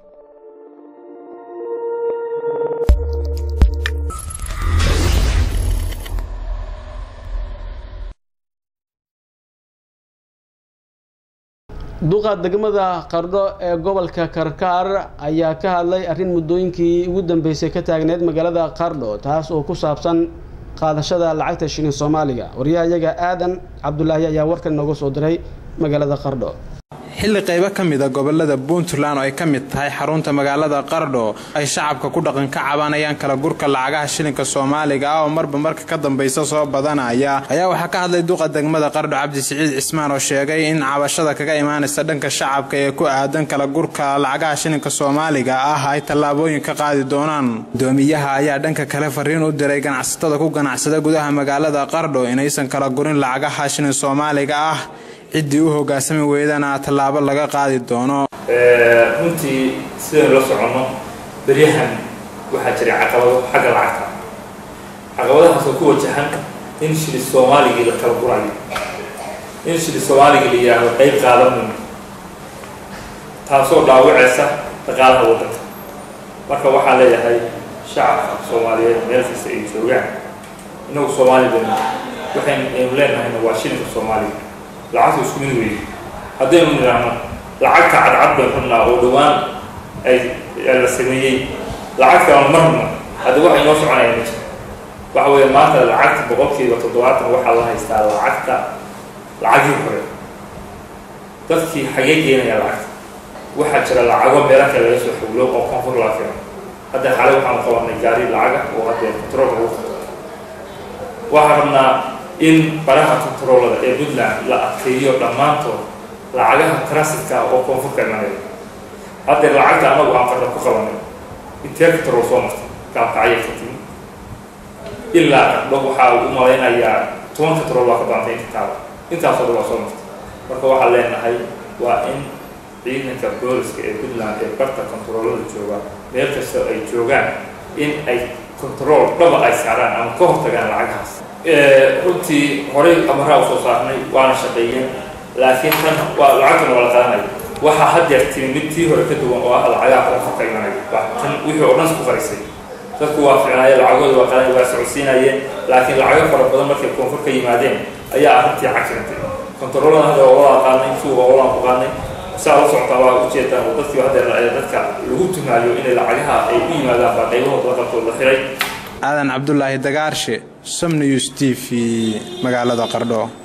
duqa degmada qardho ee gobolka karkaar ayaa ka hadlay arrin muddooyinkii ugu dambeysay ka taagneyd magaalada qardho taas oo ku saabsan qaadashada lacagta shilin soomaaliga waryahayaga aadan cabdulaahi ayaa warkan nooga soo diray magaalada qardho xilli qaybo ka mid a gobolada puntland oo ay ka mid tahay xarunta magaalada qardho ay shacabka ku dhaqan ka cabanayaan kala gurka lacagaha shilinka soomaaliga ah oo marba marka ka dambaysa soo badanaya ayaa waxaa ka hadlay duqa degmada qardho cabdi siciid cismaan oo sheegay in cabashada kaga imaanaysa dhanka shacabka ee ku aadan kala gurka lacagaha shilinka soomaaliga ah ay tallaabooyin ka qaadi doonaan gudoomiyaha ayaa dhanka kale fariin u diray ganacsatada ku ganacsada gudaha magaalada qardho inaysan kala gurin lacagaha shilin soomaaliga ah ciddii u hoggaansami weydana tallaabo laga qaadi doono runtii sidaynu la soconno beryahan waxaa jiray caqabado xagga lacagta caqabadahaas oo ku wajahan in shili soomaaligii la kala gurayo in shili soomaaligii la yidhaahdo qayb qaadanin taasoo dhaawacaysa dhaqaalaha waddanka marka waxaan leeyahay shacabka soomaaliyeed meel kasta ay joogaan innagu soomaali baynu waxaynu aynu leenahayna waa shilinka soomaaliga lacagta isku mid weeye haddaynu nidhaahno lacagta cadcad bay xunnaa oo dhowaan ay la sameeyey lacag kalena marna hadda waxa inoo soconaya ma jiro waxa weeye maanta lacagta boqolkiiba toddobaatan waxaa la haystaa lacagta lacagii hore dadkii xagee geenaya lacagta waxaa jira lacago meelo kale laga soo xawlo oo koonfur laa keeno hadda xalay waxaanu qabanay gaari lacaga oo hadda control lagu qabto waxaan rabnaa in baraha controlada ee puntland la adkeeyo dhammaantood lacagaha transitka oo koonfurka imanaya haddee lacagta anagu aan qarda ku qabanay intee control soo martay gaalkacya ka timi ilaa qardho waxaa u malaynayaa toban control baa ka baantay inta taaba intaasoo dhan waa soo martay marka waxaan leenahay waa in ciidanka booliska ee puntland ee barta controlada jooga meel kasta ay joogaan in ay control dhaba ay saaraan ama ka hortagaan lacagahaas runtii horey amaraa u soo saarnay waana shaqeeyeen laakiin tan waa lacagtuna waa la qadanaya waxaa haddeer timi mid tii hore ka duwan oo ah lacagaha koonfurka imanaya waa tan wixii oo dhan isku qarisay dadku waa ficnaayeen lacagooda waa qadanaya waa socodsiinayeen laakiin lacago fara badan markay koonfur ka yimaadeen ayaa arrintii cagirantay kontaroolada hadda waa wada qaadnay suuqa waa wadaan ku qaadnay saa la socotaa waa ujeedaan oo dadkii haddeer dadka lagu tumaayo inay lacagaha ay u yimaadaan baa qaybahooda laqabtood la xiray aadan cabdulaahi dagaarshe somnews t v magaalada qardho